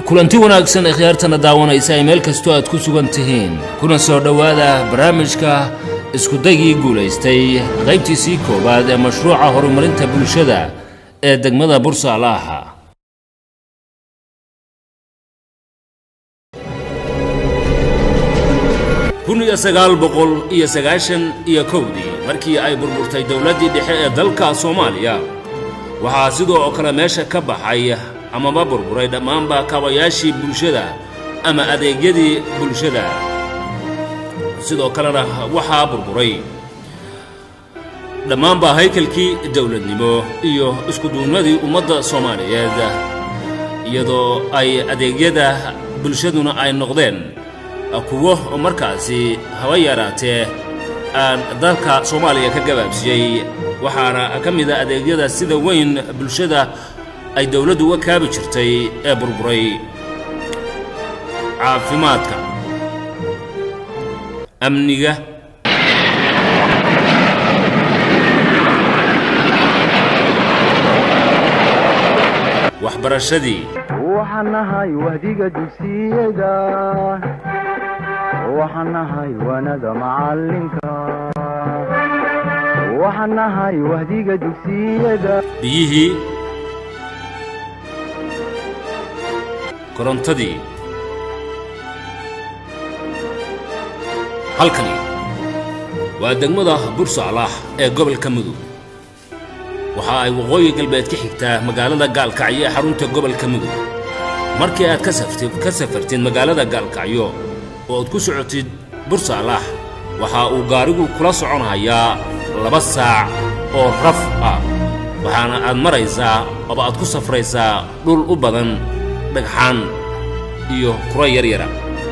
kulanti wanaagsan ee khiyaartana daawanaysa ay meel kastoo aad ku sugan tihiin kuna soo dhowaada barnaamijka iskudagii guulaystay qaybtiisii koowaad ee mashruuca horumarinta bulshada ee degmada bursaalaaha kun iyo sagaal boqol iyo sagaashan iyo kowdii markii ay burburtay dowladdii dhexe ee dalka soomaaliya waxaa sidoo oo kale meesha ka baxay amaba burburay dhammaanba kaabayaashii bulshada ama adeegyadii bulshada sidoo kalena waxaa burburay dhammaanba haykalkii dowladnimo iyo iskuduunnadii ummadda soomaaliyeed iyadoo ay adeegyada bulshaduna ay noqdeen kuwo markaasi haba yaraatee aan dalka soomaaliya ka gabaabsiyey waxaana ka mid a adeegyada sida weyn bulshada ay dowladdu uga kaabi jirtay ee burburay caafimaadka amniga waxbarashadii waxaan nahay wahdiga dugsiyada waxaan nahay wanada macalinka waxaan nahay wahdiga dugsiyada biyihii korontadii halkani waa degmada bursaalah ee gobolka mudug waxa ay waqooyi galbeed ka xigtaa magaalada gaalkacyo ee xarunta gobolka mudug markii aad ka saftid ka safartid magaalada gaalkacyo oo aad ku socotid bursaalah waxa uu gaarigu kula soconayaa laba saac oo raf ah waxaana aad maraysaa ooba aad ku safraysaa dhul u badan dhagxaan iyo kuro yaryara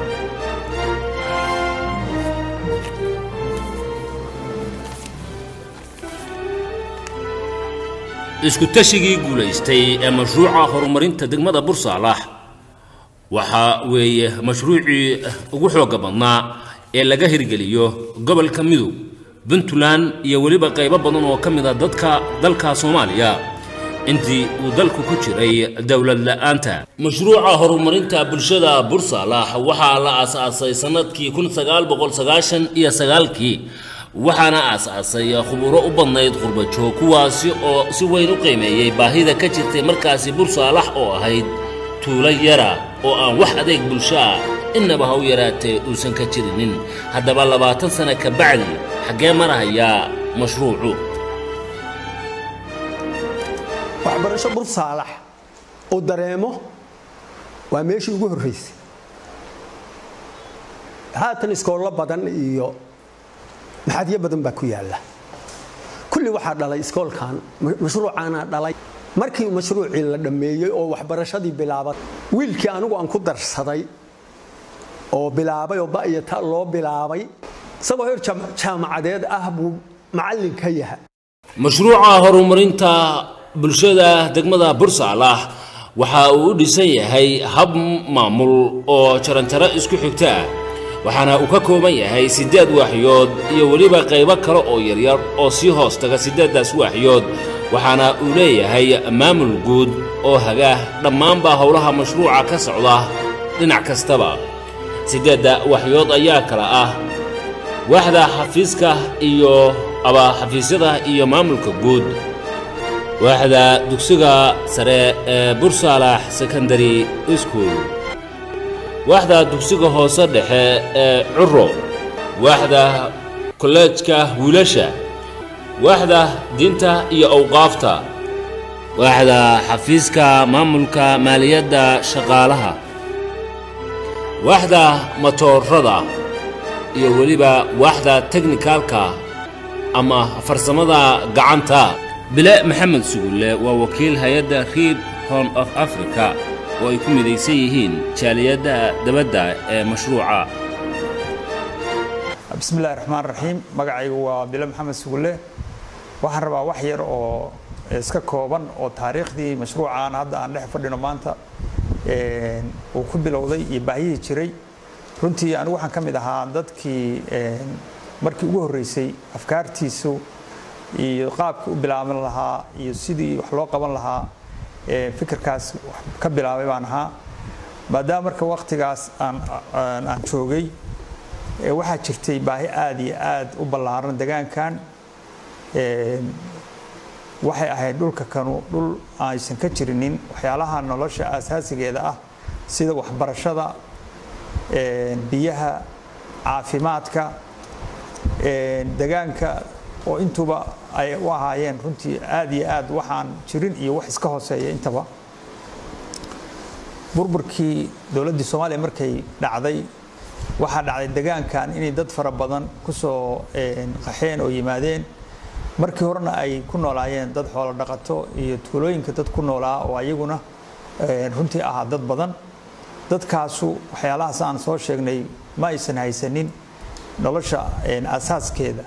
iskutashigii guulaystay ee mashruuca horumarinta degmada bursaalah waxaa weeye mashruucii ugu xoogga badnaa ee laga hirgeliyo gobolka midug puntland iyo weliba qaybo badan oo ka mid a dadka dalka soomaaliya intii uu dalku ku jiray dowlad la'aanta mashruuca horumarinta bulshada bursaalah waxaa la aasaasay sannadkii kun sagaal boqol sagaashan iyo sagaalkii waxaana aasaasay khuburo u badnayd qurbajoog kuwaasi oo si weyn u qiimeeyey baahida ka jirtay markaasi bursaalax oo ahayd tuulo yara oo aan wax adeeg bulsho ah innaba ha u yaraatee uusan ka jirinin haddaba labaatan sana ka bacdi xaggee marahayaa mashruucu waxbarasho bursaalax uu dareemo waa meeshii ugu horraysay haatan iskoollo badan iyo maxadyo badan baa ku yaalla kulli waxaa dhalay iskoolkan mashruucaana dhalay markii mashruucii la dhammeeyey oo waxbarashadii bilaabay wiilkii anigu aan ku darsaday oo bilaabay oo ba'yo ta loo bilaabay isagoo heer jaamacadeed ah buu macallin ka yahay mashruuca horumarinta bulshada degmada bursaalah waxa uu u dhisan yahay hab maamul oo jaranjaro isku xigta ah waxaana uu ka kooban yahay siddeed waaxyood iyo weliba qaybo kale oo yaryar oo sii hoos taga siddeeddaas waaxyood waxaana uu leeyahay maamul guud oo haga dhammaanba howlaha mashruuca ka socda dhinac kastaba siddeedda waaxyood ayaa kala ah waaxda xafiiska iyo aba xafiisyada iyo maamulka guud waaxda dugsiga sare ee bursaalax secondary school waaxda dugsiga hoose dhexe ee curo waaxda kolleejka wiilasha waaxda diinta iyo awqaafta waaxda xafiiska maamulka maaliyadda shaqaalaha waaxda matoorada iyo weliba waaxda teknikaalka ama farsamada gacanta bile maxamed sugulle waa wakiil hay-adda reid horn of africa oo ay ku midaysan yihiin jaaliyadda dabadda ee mashruuca bismi illahi raxmaan raxiim magacaygu waa bile maxamed sugulle waxaan rabaa wax yar oo iska kooban oo taariikhdii mashruucaan hadda aan dhex fadhino maanta uu ku bilowday iyo baahiyihii jiray runtii anigu waxaan ka mid ahaa dadkii markii ugu horreysay afkaartiisu iyo qaabkii u bilaaban lahaa iyo sidii wax loo qaban lahaa fikirkaas ka bilaabay baan ahaa maadaama marka waktigaas aan aan joogay waxaa jirtay baahi aada iyo aada u ballaaran degaankan waxay ahayd dhulka kanu dhul aysan ka jirinin waxyaalaha nolosha aasaasigeeda ah sida waxbarashada biyaha caafimaadka degaanka oo intuba ay u ahaayeen runtii aada iyo aad waxaan jirin iyo wax iska hooseeya intaba burburkii dowladdii soomaaliya markay dhacday waxaa dhacday degaankan inay dad fara badan ku soo qaxeen oo yimaadeen markii horena ay ku noolaayeen dad xoolo dhaqato iyo tuulooyinka dad ku noolaa oo ayaguna runtii ahaa dad badan dadkaasu waxyaalahaas aan soo sheegnay ma aysan haysanin nolosha asaaskeeda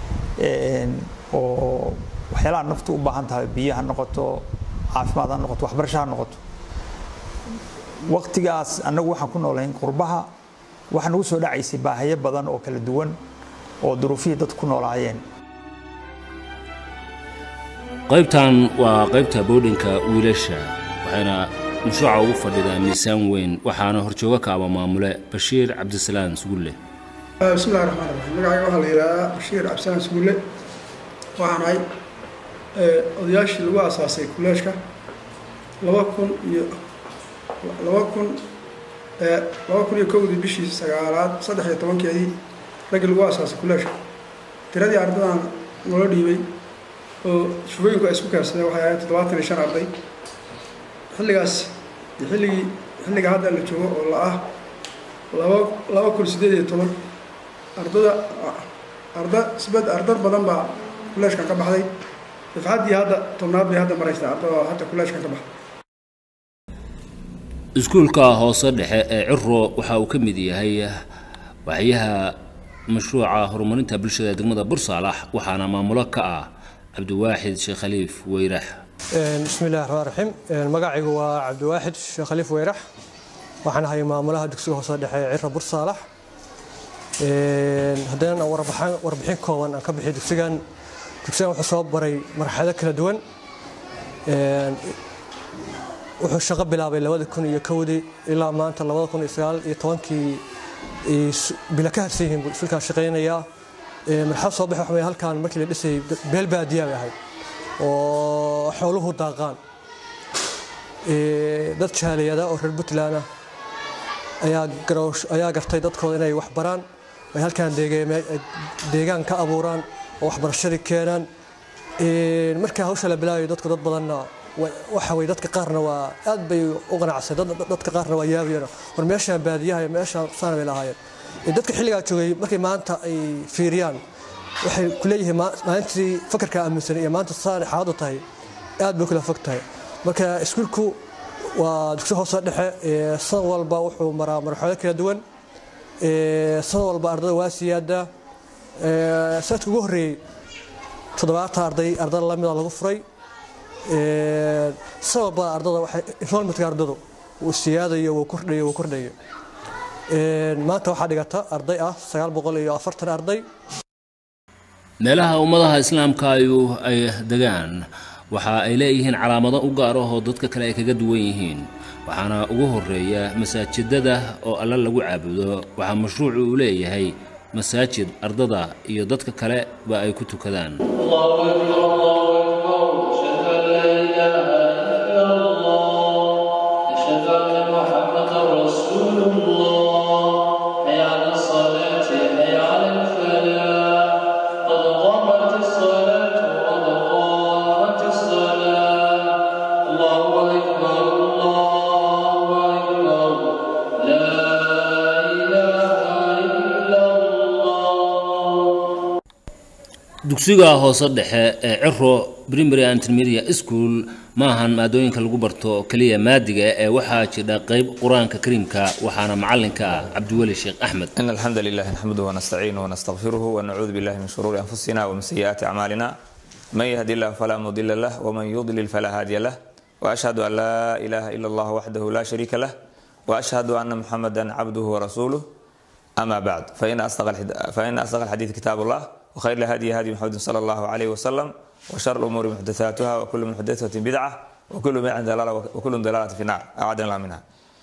oo waxyaalaha naftu u baahan tahay biyo ha noqoto caafimaad ha noqoto waxbarasho ha noqoto waqtigaas annagu waxaan ku noolayn qurbaha waxaa nagu soo dhacaysay baahayo badan oo kala duwan oo duruufihii dad ku noolaayeen qaybtan waa qaybta boodhinka wiilasha waxayna mashruuca ugu fadhidaa miisaan weyn waxaana horjooga kaaba maamule bashiir cabdisalaan sugulle bismillahi raxmaan raxiim magacayga waxaa la yidhahdaa bashiir cabdisalaan sugulle waxaan ahay odayaashii lagu asaasay kuleeshka laba kun iyo laba kun laba kun iyo kowdii bishii sagaalaad saddex iyo tobankeedii raggii lagu asaasay kuleeshka tiradii ardadan nolo dhiibay oo shufooyinku ay isku kaarsadeen waxay ahayd toddobaatan iyo shan arday xilligaas iyo xilligii xilliga hadda la joogo oo la ah laba laba kun siddeed iyo toban ardada arda sibad ardar badan baa kuleeshkan ka baxday dafcaddii hadda tobnaad bay hadda maraysaa ardada hadda kuleeshkan ka baxday iskuulka hoose dhexe ee ciro waxa uu ka mid yahay waxyaha mashruuca horumarinta bulshada degmada bursaalax waxaana maamulo ka ah cabdiwaaxid sheekh khaliif weyrax bismi illahi raxmaan raxiim magacaygu waa cabdiwaaxid sheekh khaliif weyrax waxaan ahay maamulaha dugsiga hoose dhexe ee ciro bursaalax haddana warbixin kooban aan ka bixiyo dugsigan dugsigan wuxuu soo baray marxalado kala duwan wuxuu shaqo bilaabay labada kun iyo kowdii ilaa maanta labada kun iyo sagaal iyo tobankii bila ka harsan yihiin buu iskuulkaan shaqaynayaa marxalad soo baxay waxaa halkaan markii la dhisayay beel baadiyaa bay ahayd oo xooluhu daaqaan dad jaaliyada oo reer puntland ah ayaa gartay dadkooda inay wax baraan ay halkaan deegaan ka abuuraan oo waxbarashadii keenaan markaa hawsha la bilaabayo dadku dad badanna waxa way dadka qaarna waa aad bay u qanacsay dadka qaarna waa yaabayeen war meeshaan baadiyaha iyo meeshaan saana bay lahaayeen dadka xilligaa joogay markay maanta ay fiiriyaan waxay ku leeyihiin maalintii fakarka aaminsan iyo maanta saan xaaladu tahay aad bay kula fog tahay marka iskuulku waa dugsi hoose dhexe san walba wuxuu maraa marxalado kala duwan san walba ardada waa siyaadaa sanadka ugu horreeyey toddobaatan arday arday lamida lagu furay san walba ardada waxay enrollmentka ardadu wuu siyaadayo wuu kordhayo wuu kordhayo maanta waxaa dhigata arday ah sagaal boqol iyo afartan arday meelaha ummadaha islaamka ayu ay degaan waxa ay leeyihiin calaamado u gaar ah oo dadka kale ay kaga duwan yihiin waxaana ugu horeeya masaajidada oo alle lagu caabudo waxaa mashruucu uu leeyahay masaajid ardada iyo dadka kale ba ay ku tukadaan dugsiga hoose dhexe ee ciro primary and intermediate school maahan maadooyinka lagu barto keliya maadiga ee waxaa jira qayb qur-aanka kariimka waxaana macalinka ah cabdiweli sheekh axmed إن الحمد لله نحمده ونستعينه ونستغفره ونعوذ بالله من شرور أنفسنا ومن سيئات أعمالنا من يهدي الله فلا مضل له ومن يضلل فلا هادي له وأشهد أن لا إله إلا الله وحده لا شريك له وأشهد أن محمدا عبده ورسوله أما بعد فإن أصدق الحد... فإن أصدق الحديث كتاب الله وخير الهدي هدي محمد صلى الله عليه وسلم وشر الأمور محدثاتها وكل محدثة بدعة وكل بدعة ضلالة وكل ضلالة في النار أعاذنا الله منها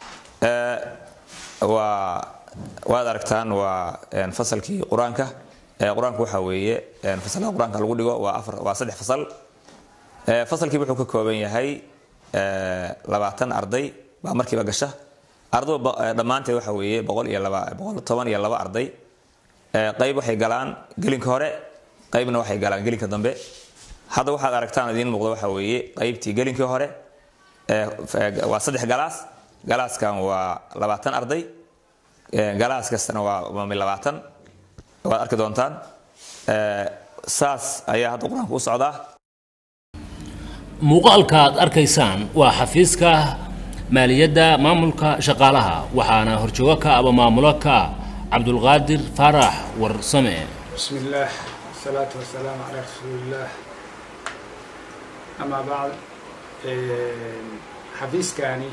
Eh, waa waad aragtaan waa een, fasalkii qur-aanka Eh, qur-aanku waxa weeye een, fasalada qur-aanka lagu dhigo waa afar waa saddex fasal Eh, fasalkii wuxuu ka kooban yahay eh, labaatan arday baa markiiba gasha ardaydu ba- eh, dhammaanteed waxa weeye boqol iyo laba boqol toban iyo laba arday Eh, qayb waxay galaan gelinka hore qaybna waxay galaan gelinka dambe hadda waxaad aragtaan idiin muuqda waxa weeye qaybtii gelinkii hore eh, f- eh, waa saddex galaas galaaskan waa labaatan arday Eh, galaas kastana waa waa mid labaatan waad arki doontaan Eh, saas ayaa hadda qur-aanku u socdaa muuqaalka aad arkaysaan waa xafiiska maaliyadda maamulka shaqaalaha waxaana horjoogo ka aba maamulo ka cabdulqaadir faarax warsame بسم الله والصلاة والسلام على رسول الله أما بعد إيه، حفيزكاني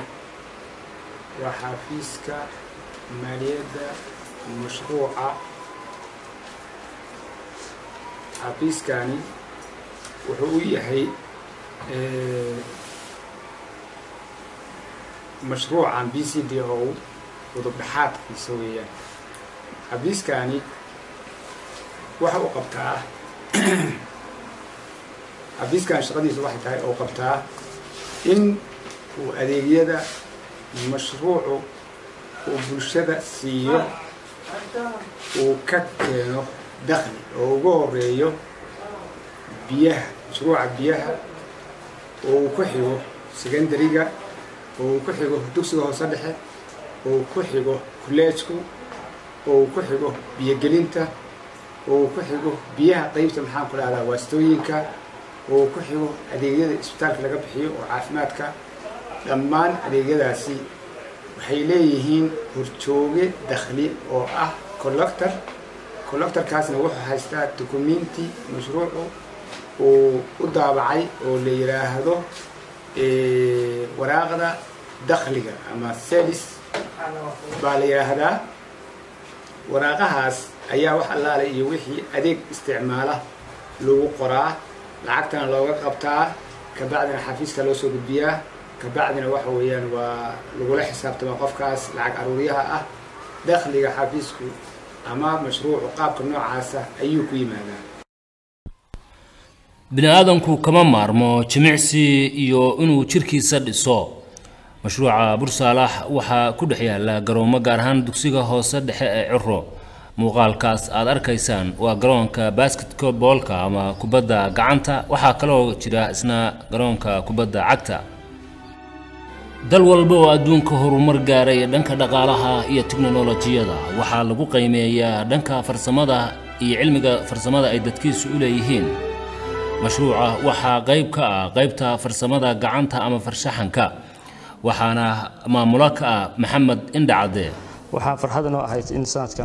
وحفيزك مالية مشروعة حفيزكاني وحوية هي إيه، مشروع بي سي دي او وضبحات في سوية حفيزكاني waxa uu qabtaa xafiiskan shaqadiisu waxay tahay oo qabtaa in uu adeegyada mashruucu uu bulshada siiyo uu ka keeno dakhli oo ugu horeeyo biyaha mashruuca biyaha oo uu ku xigo secondariga oo uu ku xigo dugsiga hoose dhexe oo uu ku xigo kuleejku oo uu ku xigo biyogelinta oo uu ku xigo biyaha qaybta maxaan ku dhahdaa waastooyinka oo uu ku xigo adeegyada isbitaalka laga bixiyo oo caafimaadka dhammaan adeegyadaasi waxay leeyihiin horjooge dakhli oo ah collector collectorkaasna wuxuu haystaa dukumenti mashruucu uu u daabacay oo la yidhaahdo eh, waraaqda dakhliga ama selis baa la yidhaahdaa waraaqahaas ayaa wax allaale iyo wixii adeeg isticmaala lagu qoraa lacagtana looga qabtaa kabacdina xafiiska loo soo gudbiyaa kabacdina waxa weeyaan waa lagula xisaabtama qofkaas lacag aruuriyaha ah dakhliga xafiisku ama mashruucu qaabka noocaasa ayuu ku yimaadaa bini aadanku kama maarmo jimicsi iyo inuu jirkiisa dhiso mashruuca bursaalax waxaa ku dhex yaala garoomo gaar ahaan dugsiga hoose dhexe ee ciro muuqaalkaas aad arkaysaan waa garoonka basketboolka ama kubadda gacanta waxaa kaloo jira isna garoonka kubadda cagta dal walba oo adduunka horumar gaaray dhanka dhaqaalaha iyo tiknolojiyada waxaa lagu qiimeeyaa dhanka farsamada iyo cilmiga farsamada ay dadkiisu u leeyihiin mashruuca waxaa qayb ka ah qaybta farsamada gacanta ama farshaxanka waxaana maamulo ka ah maxamed indhacade waxaa farxad inoo ahayd in sanadkan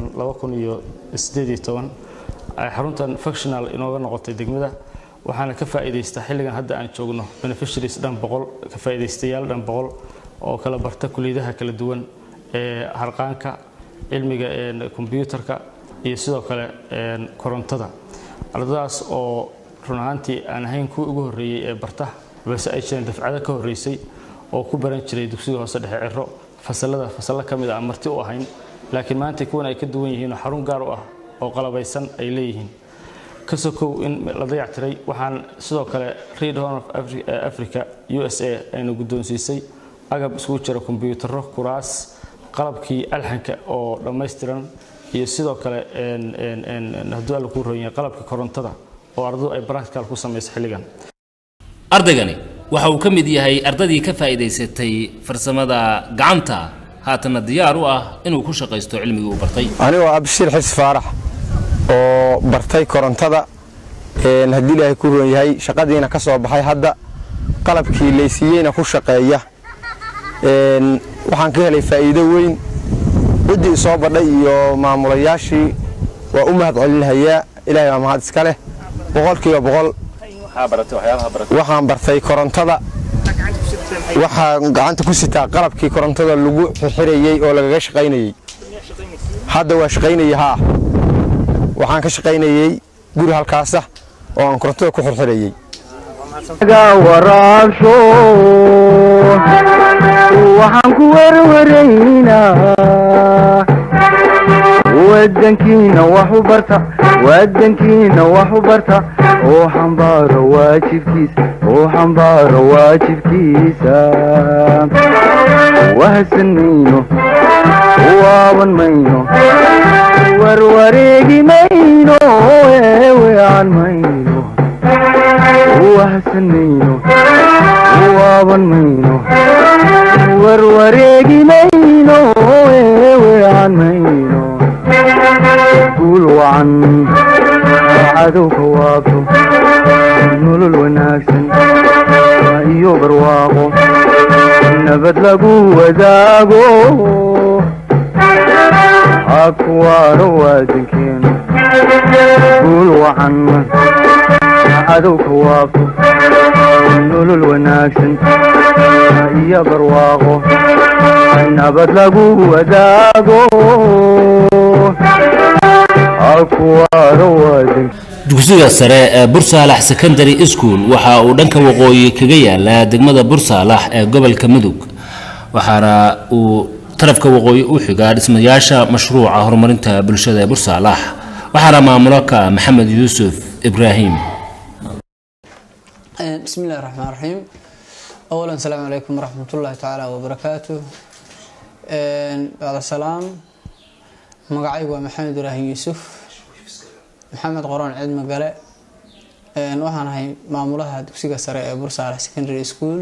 ay xaruntan functional inooga noqotay degmada waxaana ka faa'iidaysta xilligan hadda aan joogno beneficiaries dhan boqol ka faa'iidaystayaal dhan boqol oo kala barta kuliyadaha kala duwan ee harqaanka cilmiga kombyuutarka iyo sidoo kale korontada ardadaas oo run ahaantii aan ahayn kuwii ugu horreeyey ee barta balse ay jireen dafcado ka horreysay oo ku baran jiray dugsiga hoose dhexe ciro fasalada fasallo ka mid a aan marti u ahayn laakiin maanta kuwan ay ka duwan yihiin oo xarun gaar u ah oo qalabaysan ay leeyihiin ka sokow in la dayactiray waxaan sidoo kale read horn of africa u s a ayna guddoonsiisay agab isugu jira kombyuutarro kuraas qalabkii alxanka oo dhammaystiran iyo sidoo kale hadduu alla kuu roon yahay qalabkii korontada oo ardadu ay practical ku samayso xilligan ardaygani waxa uu ka mid yahay ardadii ka faa'iidaysatay farsamada gacanta haatana diyaar u ah inuu ku shaqaysto cilmigii uu bartay anigoo abshir xis faarax oo bartay korontada haddii ilaahay ku roon yahay shaqadiina ka soo baxay hadda qalabkii laysiiyeyna ku shaqeeya waxaan ka helay faa'iido weyn ciddii isoo badhay iyo maamulayaashii waa u mahad celinhayaa ilaahay baa mahad iska leh boqolkiiba boqol waxaan bartay korontada waxaan gacanta ku sitaa qalabkii korontada lagu xirxirayey oo lagaga shaqaynayey hadda waa shaqaynayey haa waxaan ka shaqaynayey guri halkaasa oo aan korontada ku xirxirayey waraabsho waxaan ku werwaraynaa wadankiina wax u barta wadankiina wax u barta oo xambaaro waajibkiisa oo xambaaro waajibkiisa wahsan mayno waaban mayno warwareegi mayno eeweecan mayno wahsan mayno waaban mayno warwareegi mayno eeweecan mayno guul wacan cadowka waabto nolol wanaagsan iyo barwaaqo nabad lagu wadaago hakuwaaro waadankeenu guul wacan cadowka waabto nolol wanaagsan iyo barwaaqo nabad lagu wadaago hakuwaaro waadankeenu dugsiga sare ee bursaalax secondary school waxa uu dhanka waqooyi kaga yaalaa degmada bursaalax ee gobolka mudug waxaana uu tarafka waqooyi u xigaa dhismayaasha mashruuca horumarinta bulshada ee bursaalax waxaana maamulo ka maxamed yuusuf ibraahim بسم الله الرحمن الرحيم أولا السلام عليكم ورحمة الله تعالى وبركاته بعد السلام مقعي محمد إبراهيم يوسف محمد قران عيد مقالة waxaan ahay maamulaha dugsiga sare ee bursaalax secondary school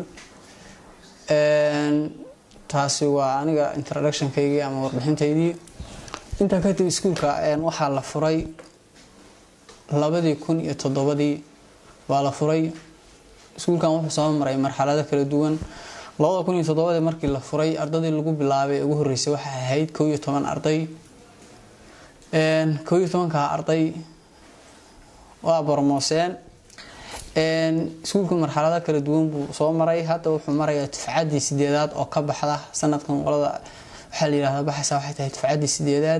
taasi waa aniga introductionkaygii ama warbixintaydii intaa kadib iskuulka waxaa la furay labadii kun iyo toddobadii baa la furay iskuulkan wuxuu soo maray marxalado kala duwan labada kun iyo toddobadii markii la furay ardadii lagu bilaabay ugu horreysay waxay ahayd kow iyo toban arday kow iyo tobankaa arday waa bormooseen iskuulku marxalado kala duwan buu soo maray hadda wuxuu marayaa dufcaddii sideedaad oo ka baxda sanadkan qolada waxaa la yihahda baxaysa waxay tahay dufcaddii sideedaad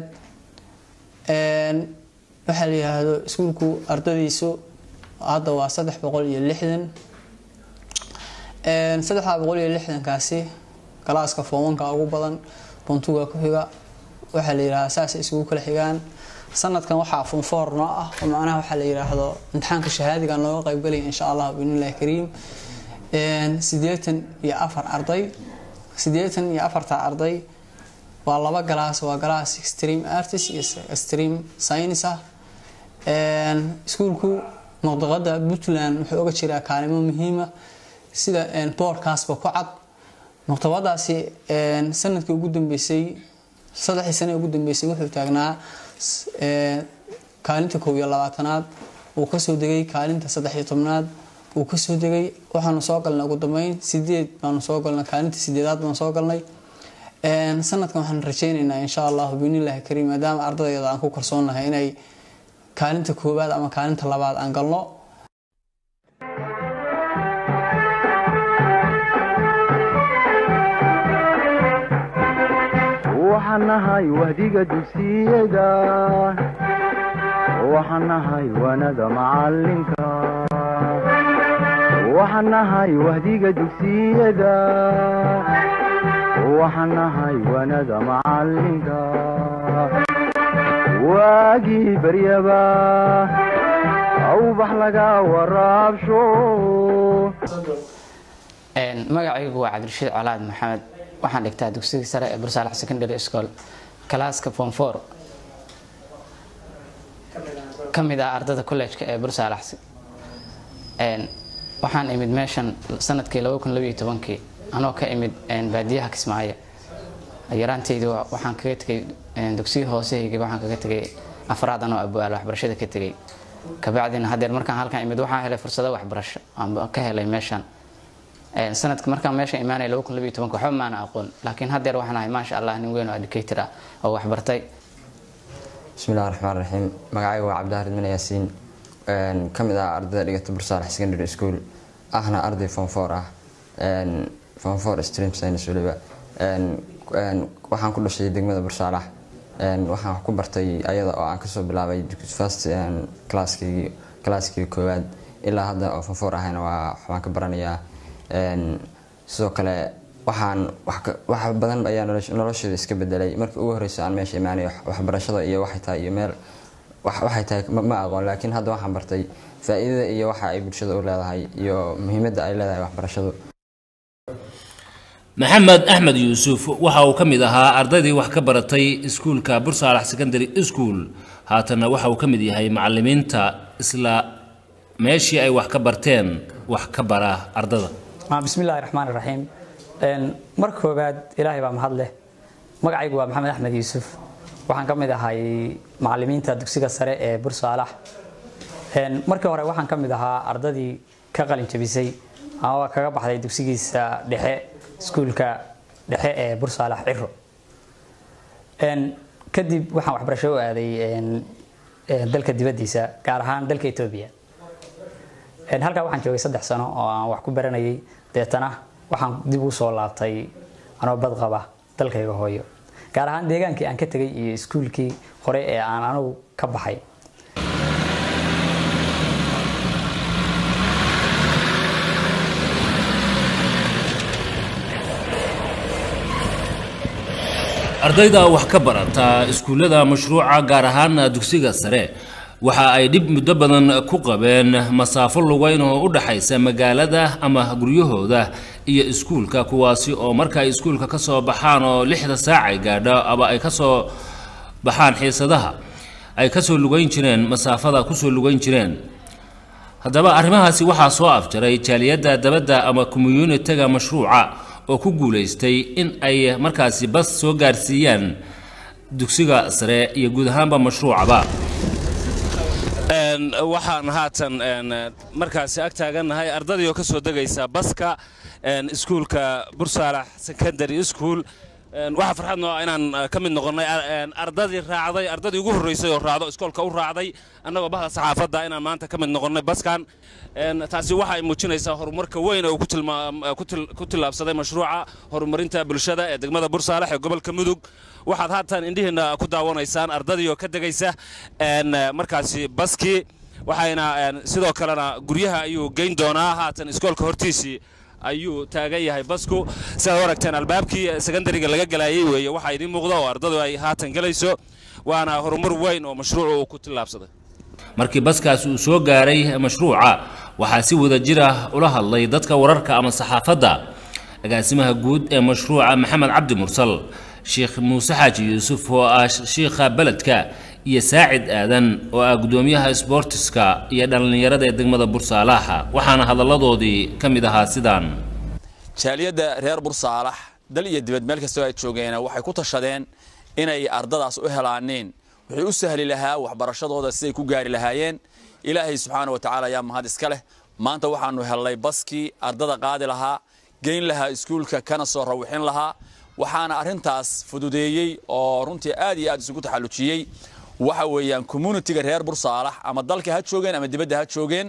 waxaa la yihahdo iskuulku ardadiisu hadda waa saddex boqol iyo lixdan saddexdaa boqol iyo lixdankaasi galaaska foomanka ugu badan buntuga ku xiga waxaa la yihahdaa saasay isugu kala xigaan sanadkan waxaa funfoor noo ah oo macnaha waxaa la yiraahdo imtixaanka shahaadiga nooga qaybgalaya insha allah biidnillahi kariim sideetan iyo afar arday sideetan iyo afarta arday waa laba galaas waa galaas extreme artist iyo extreme science ah iskuulku muqdaqada puntland wuxuu oga jiraa kaalimo muhiima sida boorkaasba ku cad muqtabadaasi sanadkii ugu dambeysay saddexdii sane ugu dambeysay wuxuu taagnaa kaalinta kow iyo labaatanaad uu kasoo degay kaalinta saddex iyo tobnaad uu kasoo degay waxaanu soo galnay ugu dambeyn sideed baanu soo galnay kaalinta sideedaad baanu soo galnay sanadkan waxaan rajeyneynaa insha allahu biidnillahi kariim maadaama ardadayada aan ku kalsoonahay inay kaalinta koowaad ama kaalinta labaad aan galno waxaan nahay wahdiga dugsiyada waxaan nahay wanada macalinka waxaan nahay wahdiga dugsiyada waxaan nahay wanada macalinka waagii baryaba awbax laga waraabsho magacaygu waa cabdirashiid colaad maxamed waxaan dhigtaa dugsiga sare ee bursaalax secondary school kalaaska form four ka mid ah ardada college-ka ee bursaalax waxaan imid meeshan sanadkii laba kun labaiyo tobankii anoo ka imid baadiyaha kismaayo yaraantaydu waxaan kaga tegay dugsiga hoosehayga waxaan kaga tegay afraad anoo abuaal waxbarashada ka tegay kabacdina hadeer markaan halkan imid waxaan helay fursado waxbarasho aan ka helay meeshan sanadka markaan meesha imaanay laba kun labiyo tobanka waxba maana aqoon laakiin haddeer waxaan ahay maasha allah nin weyn oo educator ah oo waxbartay bismillahi raxmaan raxiim magacayga waa cabdihaarid mina yaasiin ka mid ah ardayda dhigata bursaalax secondary school ahna arday form four ah form four stream science weliba waxaan ku dhashay degmada bursaalax waxaan ku bartay ayada oo aan kasoo bilaabay first classkii classkii koowaad ilaa hadda oo form four ahayna waa waxbaan ka baranayaa sidoo kale waxaan wax ka- wax badan ayaa nolosh- noloshayda iska bedelay markii ugu horeysa aan meesha imaanay wax- waxbarashada iyo waxay tahay iyo meel wax- waxay tahay ma ma aqoon laakiin hadda waxaan bartay faa'iidada iyo waxa ay bulshada u leedahay iyo muhiimadda ay leedahay waxbarashadu maxamed axmed yuusuf waxa uu ka mid ahaa ardaydii wax ka baratay iskuulka bursaalax secondary school haatanna waxa uu ka mid yahay macalimiinta isla meeshii ay wax ka barteen wax ka bara ardada Ah, bismillaahi raxmaani raxiim Een, marka koowaad ilaahay baa mahad leh magacaygu waa maxamed axmed yuusuf waxaan ka mid ahay macalimiinta dugsiga sare ee bursaalax Een, markii hore waxaan ka mid ahaa ardadii ka qalin jabisay ama kaga baxday dugsigiisa dhexe iskuulka dhexe ee bursaalax ciro Een, kadib waxaan waxbarasho u aaday een, een, dalka dibaddiisa gaar ahaan dalka etoobiya Een, halkaa waxaan joogay saddex sano oo aan wax ku baranayay deetana waxaan dib u soo laabtay anoo badqaba dalkayga hooyo gaar ahaan deegaankii aan ka tegay iyo iskuulkii hore ee aan anigu ka baxay ardayda wax ka barata iskuullada mashruuca gaar ahaan dugsiga sare waxa ay dhib muddo badan ku qabeen masaafo lugeyn oo u dhaxaysa magaalada ama guryahooda iyo iskuulka kuwaasi oo marka ay iskuulka ka soo baxaan oo lixda saac ay gaadho ama ay ka soo baxaan xiisadaha ay ka soo lugeyn jireen masaafada ku soo lugeyn jireen haddaba arrimahaasi waxaa soo afjaray jaaliyadda dabadda ama communitiga mashruuca oo ku guulaystay in ay markaasi bas soo gaarsiiyaan dugsiga sare iyo guud ahaanba mashruucaba waxaan haatan markaasi ag taagannahay ardadii oo ka soo degaysa baska iskuulka bursaalax secondary school waxaa farxad noo ah inaan ka mid noqonnay ardadii raacday ardadii ugu horreysay oo raacdo iskoolka u raacday annagoo bahda saxaafadda inaan maanta ka mid noqonnay baskan taasi waxa ay muujinaysaa horumarka weyn oo ku tilmaam- ku til- ku tillaabsaday mashruuca horumarinta bulshada ee degmada bursaalax ee gobolka mudug waxaad haatan indhihiinna ku daawanaysaan ardadii oo ka degaysa markaasi baskii waxayna sidoo kalena guryaha ayuu geyn doonaa haatan iskoolka hortiisii ayuu taagan yahay basku sidaad u aragteen albaabkii secondariga laga galayay weeye waxaa idiin muuqda oo ardadu ay haatan gelayso waana horumar weyn oo mashruucu uu ku tillaabsaday markii baskaas uu soo gaaray mashruuca waxaa si wada jir ah ula hadlay dadka wararka ama saxaafadda agaasimaha guud ee mashruuca maxamed cabdi mursal sheekh muuse xaaji yuusuf oo ah shiikha beledka iyo saacid aadan oo ah gudoomiyaha sboortiska iyo dhallinyarada ee degmada bursaalaaxa waxaana hadalladoodii ka mid ahaa sidaan jaaliyadda reer bursaalax dal iyo dibad meel kastoo ay joogeen waxay ku tashadeen inay ardadaas u helaaneen wixii u sahli lahaa waxbarashadooda siday ku gaari lahaayeen ilaahay subxaana wa tacaala ayaa mahad iska leh maanta waxaanu helnay baskii ardada qaadi lahaa geyn lahaa iskuulka kana soo rawixin lahaa waxaana arrintaas fududeeyey oo runtii aad iyo aad isugu taxallujiyey waxa weeyaan communitiga reer bursaalax ama dalka ha joogeen ama dibadda ha joogeen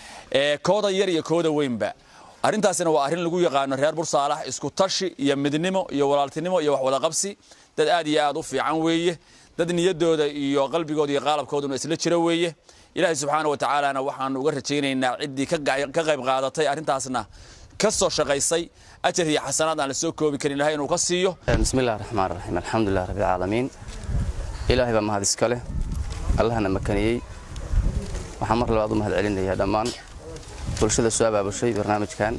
ee kooda yar iyo kooda weynba arrintaasina waa arrin lagu yaqaano reer bursaalax isku tashi iyo midnimo iyo walaaltinimo iyo wax wada qabsi dad aad iyo aad u fiican weeye dad niyadooda iyo qalbigooda iyo qaalabkooduna isla jira weeye ilaahay subxaana wa tacaalana waxaanu uga rajaynaynaa ciddii ka ga- ka qayb qaadatay arrintaasna ka soo shaqaysay ajar iyo xasanaad aan la soo koobi karin ilahay inuu ka siiyo بسم الله الرحمن الرحيم الحمد لله رب العالمين إلهي بما هذا السكالة الله أنا مكانيي waxaan mar labaad u mahad celinayaa dhammaan bulshada soo abaabushay barnaamijkan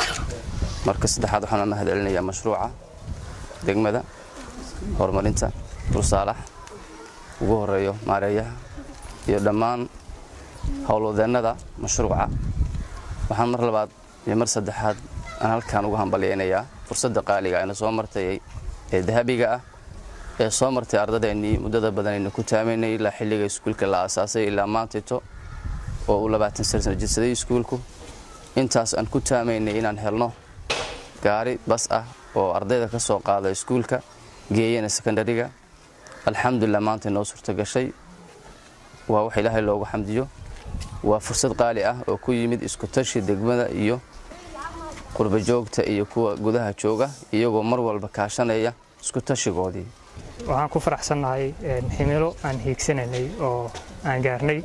marka saddexaad waxaan u mahad celinayaa mashruuca degmada horumarinta bursaalax ugu horeeyo maareeyaha iyo dhammaan howlwadeennada mashruuca waxaan mar labaad iyo mar saddexaad aan halkan ugu hambalyaynayaa fursadda qaaliga ayna soo martay ee dahabiga ah ee soo martay ardadeennii muddada badan ayna ku taamaynay ilaa xilliga iskuulka la aasaasay ilaa maantito oo uu labaatan sano jirsaday iskuulku intaas aan ku taamaynay inaan helno gaari bas ah oo ardayda ka soo qaada iskuulka geeyana sekondariga alxamdulilah maanta inoo suurta gashay waa wax ilaahay loogu xamdiyo waa fursad qaali ah oo ku yimid isku tashi degmada iyo qurba joogta iyo kuwa gudaha jooga iyagoo mar walba kaashanaya isku tashigoodii waxaan ku faraxsannahay himilo aan hiigsanaynay oo aan gaarnay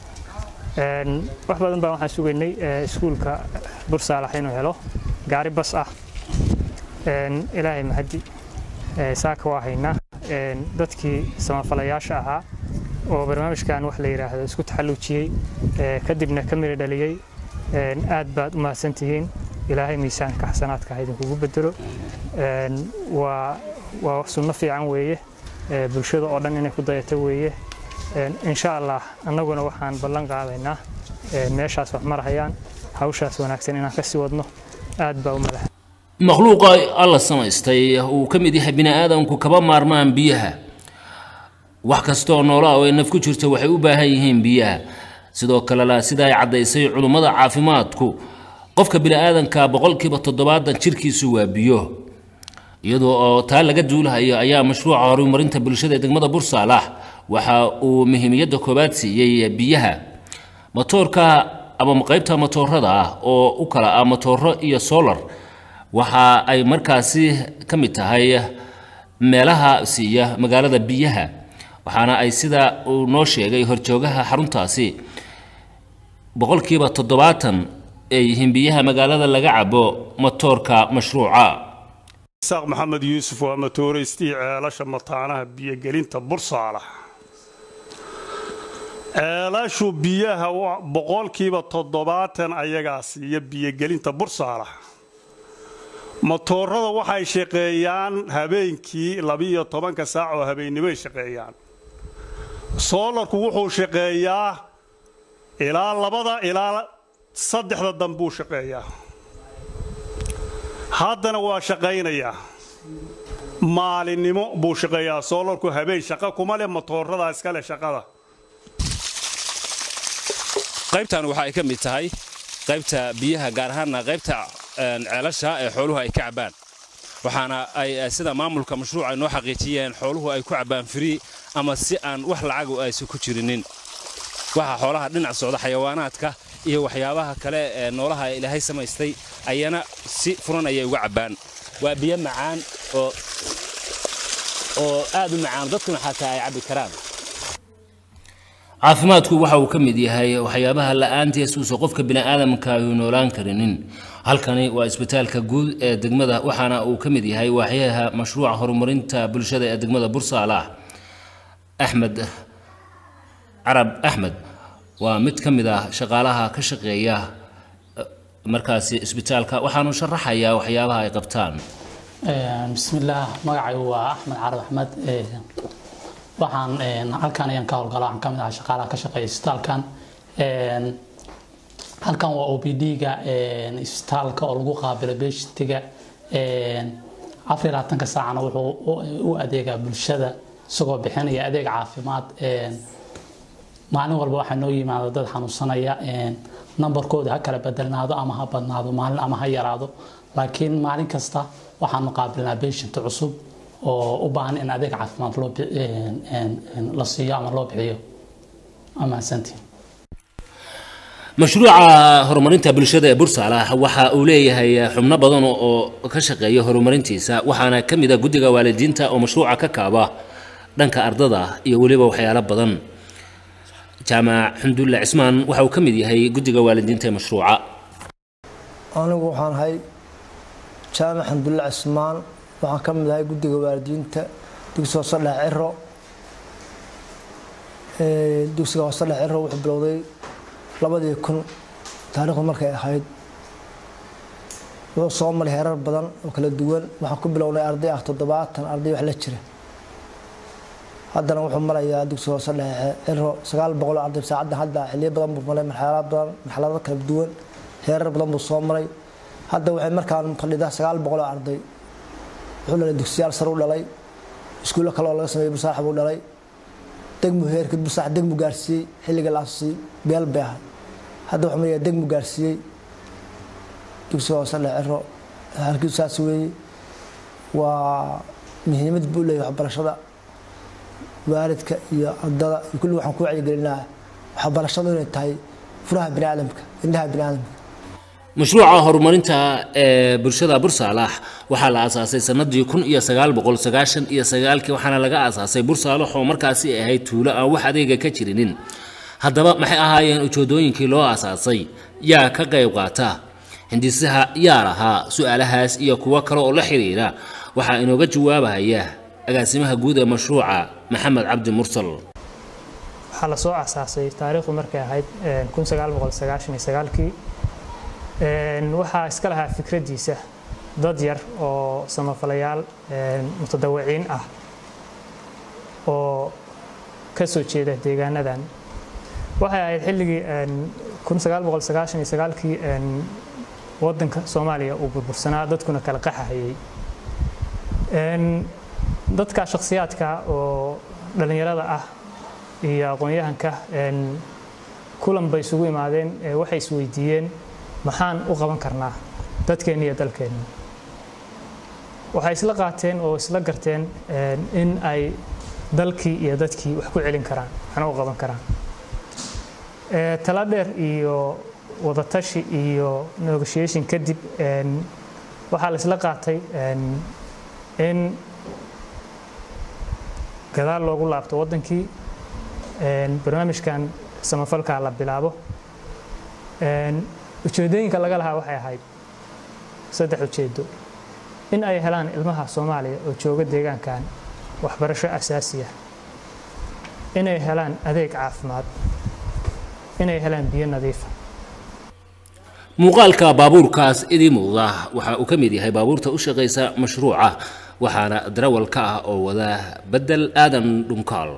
wax badan baan waxaan sugaynay iskuulka bursaalax inuu helo gaari bas ah ilaahay mahadi saaka waa haynaa dadkii samafalayaasha ahaa oo barnaamijkan wax la yidhaahdo isku taxalluujiyey kadibna ka miri dhaliyey aad baad u mahadsantihiin ilaahay miisaanka xasanaadka ha idinkugu bedelo waa waa sunno fiican weeye bulshada oo dhan inay ku dayato weeye insha allah annaguna waxaan ballan qaadaynaa meeshaas wax marahayaan hawshaas wanaagsan inaan ka sii wadno aad baa u madax makhluuqa alla samaystay uu ka mid yahay bini aadamku kaba maarmaan biyaha wax kastooo noolaa oo ay naf ku jirto waxay u baahan yihiin biyaha sidoo kalena sida ay caddaysay culummada caafimaadku qofka bini aadanka boqolkiiba toddobaatan jirkiisu waa biyo iyadoo oo taa laga duulahayo ayaa mashruuca horumarinta bulshada ee degmada bursaalax waxa uu muhiimiyadda koowaad siiyey biyaha matoorka ama qaybta matoorada ah oo u kala ah matooro iyo solar waxa ay markaasi ka mid tahay meelaha siiya magaalada biyaha waxaana ay sida uu noo sheegay horjoogaha xaruntaasi boqolkiiba toddobaatan ay yihiin biyaha magaalada laga cabo matoorka mashruuca isaaq maxamed yuusuf waa matooraystii ceelasha mataanaha biyogelinta bursaalax ceelashu biyaha boqolkiiba toddobaatan ayagaa siiya biyogelinta bursaalax matoorada waxay shaqeeyaan habeenkii labiiyo tobanka saac oo habeennimoy shaqeeyaan soolarku wuxuu shaqeeyaa ilaa labada ilaa saddexda dambuu shaqeeyaa haddana waa shaqaynayaa maalinimo buu shaqeeyaa soolarku habeen shaqo kuma leh matoorada iskale shaqada qaybtan waxa ay ka mid tahay qaybta biyaha gaar ahaanna qaybta ceelasha ee xooluhu ay ka cabbaan waxaana ay sida maamulka mashruuca noo xaqiijiyeen xooluhu ay ku cabbaan firii ama si aan wax lacagu aysan ku jirinin waxaa xoolaha dhinac socda xayawaanaadka iyo waxyaabaha kale ee noolaha ilaahay samaystay ayana si furan ayay uga cabbaan waa biyo macaan oo oo aad u macaan dadkuna xataa ay cabbi karaan caafimaadku waxa uu ka mid yahay waxyaabaha la'aantiis uusan qofka bini'aadamka ayu noolaan karinin halkani waa isbitaalka guud ee degmada waxaana uu ka mid yahay waaxyaha mashruuca horumarinta bulshada ee degmada bursaalax axmed carab axmed waa mid ka mid ah shaqaalaha ka shaqeeya markaasi isbitaalka waxaanu sharaxayaa waxyaabaha ay qabtaan bismillaah magacaygu waa axmed carab axmed waxaan halkan ayaan ka howlgala waxaan ka mid ahaa shaqaalaha ka shaqeeya isbitaalkan halkan waa o p d-ga isbitaalka oo lagu qaabilo beeshitiga afar iyo labaatanka saacana wuxuu u adeegaa bulshada isagoo bixinaya adeeg caafimaad maalin walba waxaa noo yimaada dad xanuunsanaya nambarkooda ha kala bedelnaado ama ha badnaado maalin ama ha yaraado laakiin maalin kasta waxaanu qaabilnaa beeshint cusub oo u baahan in adeeg caafimaad loo la siiyo ama loo bixiyo amaasantiin mashruuca horumarinta bulshada ee bursaalax waxa uu leeyahay xubno badan oo ka shaqeeya horumarintiisa waxaana ka mid a guddiga waalidiinta oo mashruuca ka kaaba dhanka ardada iyo weliba waxyaalo badan jaamac xamdulle cismaan waxa uu ka mid yahay guddiga waalidiinta ee mashruuca anigu waxaan ahay jaamac xamdulle cismaan waxaan ka mid ahay guddiga waalidiinta dugsiga hoose dhex ciro dugsiga hoose dhex ciro wuxuu bilowday labadii kun taariikhdu markay ahayd wuxuu soo maray heerar badan oo kala duwan waxaan ku bilownay arday ah toddobaatan arday wax la jira haddana wuxuu marayaa dugsiga hoose dhexe ciro sagaal boqol arday saacaddan hadda xiliyo badan buu maray marxalado badan marxalado kala duwan heerar badan buu soo maray hadda waxay markaan fadhidaa sagaal boqol oo arday wuxuu dhalay dugsiyaal sare u dhalay iskuullo kale oo laga sameeyey busaax buu dhalay degmu heerka busaax degmu gaarsiiyey xilliga la asusay beel bay ahay hadda wuxuu marayaa degmu gaarsiiyey dugsiga hoose dhexe ciro halkiisu saas weeye waa muhiimad buu leeyahay waxbarashada waalidka iyo ardada iyo kulli waxaan ku wacyigelinaa waxbarashadu inay tahay furaha bini aadamka indhaha bini aadamka mashruuca horumarinta ee bulshada bursaalax waxaa la aasaasay sanadii kun iyo sagaal boqol sagaashan iyo sagaalkii waxaana laga aasaasay bursaalax oo markaasi ahayd tuulo aan wax adeega ka jirinin haddaba maxay ahaayeen ujeedooyinkii loo aasaasay yaa ka qayb qaata hindisaha yaa lahaa su-aalahaas iyo kuwo kale oo la xiriira waxaa inooga jawaabaya agaasimaha guud ee mashruuca maxamed cabdi mursal waxaa lasoo asaasay taariikhdu markay ahayd kii waxaa iska lahaa fikraddiisa dad yar oo samafalayaal mutadawiciin ah oo ka soo jeeda deegaanadan waxay ahayd xilligii kii wadanka soomaaliya uu burbursanaa dadkuna kala qaxahayay dadka shakhsiyaadka oo dhallinyarada ah iyo aqoon-yahanka kulan bay isugu imaadeen waxay isweydiiyeen maxaan u qaban karnaa dadkeenna iyo dalkeenna waxay isla qaateen oo isla garteen in ay dalkii iyo dadkii wax ku celin karaan waxna u qaban karaan tala dheer iyo wadatashi iyo negotiation kadib waxaa la isla qaatay in gadaal loogu laabto waddankii barnaamijkan samafalka la bilaabo ujeedooyinka laga lahaa waxay ahayd saddex ujeedo in ay helaan ilmaha soomaaliya oo jooga deegaankan waxbarasho asaasi ah inay helaan adeeg caafimaad inay helaan biyo nadiifa muuqaalka baabuurkaas idii muuqda waxa uu ka mid yahay baabuurta u shaqaysa mashruuca waxaana darawal ka ah oo wada bedel aadan dhunkaal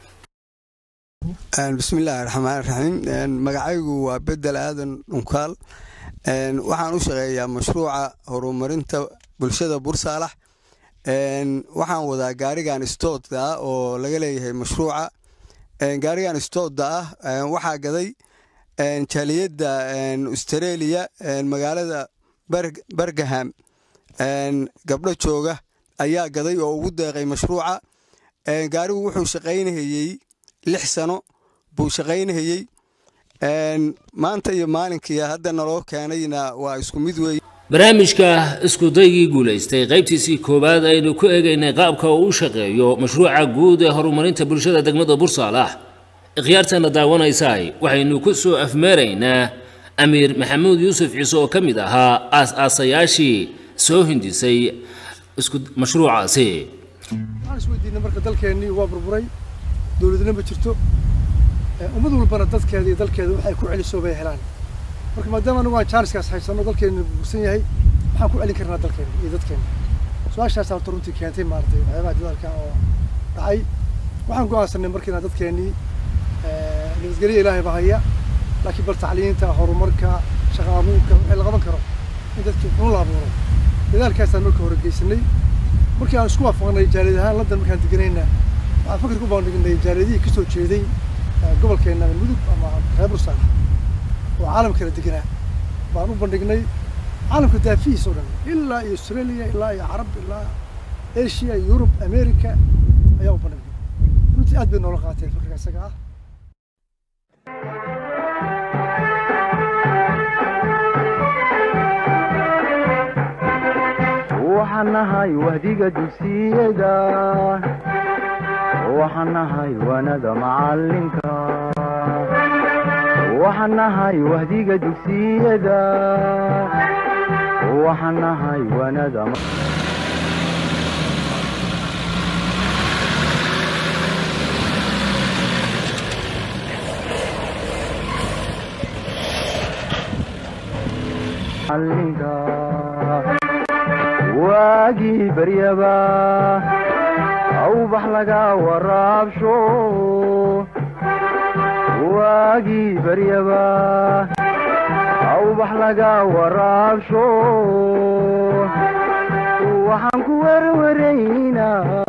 bismillaahi raxmaan raxiim magacaygu waa bedel aadan dhunkaal waxaan u shaqeeyaa mashruuca horumarinta bulshada bursaalax waxaan wadaa gaarigan stoodda ah oo laga leeyahay mashruuca gaarigan stoodda ah waxaa gaday jaaliyadda australia magaalada bergaham gabdho jooga ayaa gaday oo ugu deeqay mashruuca gaarigu wuxuu shaqaynahayey lix sano buu shaqaynahayey maanta iyo maalinkii hadda naloo keenayna waa isku mid weeye barnaamijka iskudaygii guulaystay qaybtiisii koowaad aynu ku eegaynay qaabka uu u shaqeeyo mashruuca guud ee horumarinta bulshada degmada bursaalax ikhyaartana daawanaysaay waxaynu ku soo afmeeraynaa amiir maxamuud yuusuf ciise oo ka mid ahaa aas-aasayaashii soo hindisay isku mashruucaasi waxaan isweydiinay marka dalkeennii waa burburay dowladna ma jirto ummad walbana dadkeeda iyo dalkeeda waxay ku celiso bay helaan marka maadaama anagu aan jaaniskaas haysano dalkeena burbursan yahay maxaan ku celin karnaa dalkeena iyo dadkeena su-aashaas horta runtii keentay maaragtay waxyaabaha dadaalka oo dhacay waxaan go'aansanay markiina dadkeennii nabadgelyo ilaahay baa haya laakiin bal tacliinta horumarka shaqa abuurka wixii la qaban karo in dadkii xun la abuuro dadaalkaasaan marka hore geysanay markii aan isku waafaqnay jaaliyad ahaan london markaan deganayna waxaan fakir ku baandhignay jaaliyadihii kasoo jeeday gobolkeena mudug ama reer bursaan oo caalam kala deganaa baan u bandhignay caalamka daafihiis oo dhan ilaa iyo australia ilaa iyo carab ilaa asia yurub america ayaa u bandhignay runtii aad bay noola qaateen fakirka isaga ah waxaan nahay wahdiga dugsiyada waxaan nahay wanada macalinka waxaan nahay wahdiga dugsiyada waxaan nahay wanada macalinka waagii baryaba awbax laga waraabsho waagii baryaba awbax laga waraabsho waxaan ku werwaraynaa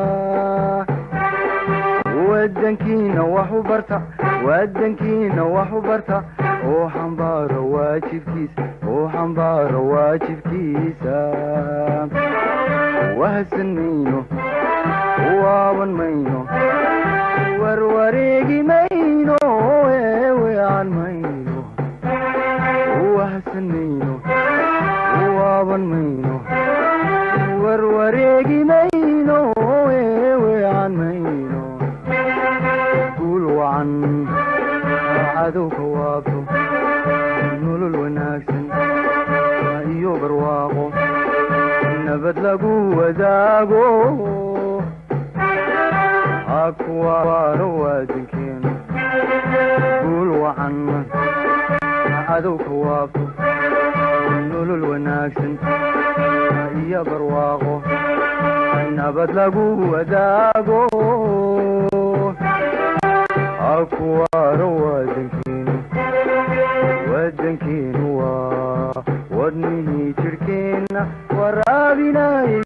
wadankiina wax u barta wadankiina wax u barta oo xambaaro waajibkiisa oo xambaaro waajibkiisa wahsan mayno waaban mayno warwareegi mayno eewean mayno wahsan mayno waaban mayno warwareegi mayno eewean mayno guul wacan cadowka waabto nolol wanaagsan wadaago ha kuwaano waadankeenu guul wacan cadowka waafo nolol wanaagsan iyo barwaaqo nabad lagu wadaago ha kuwaano waadankeenu wadankeenu waa wadnihii jirhkeenna waraabinay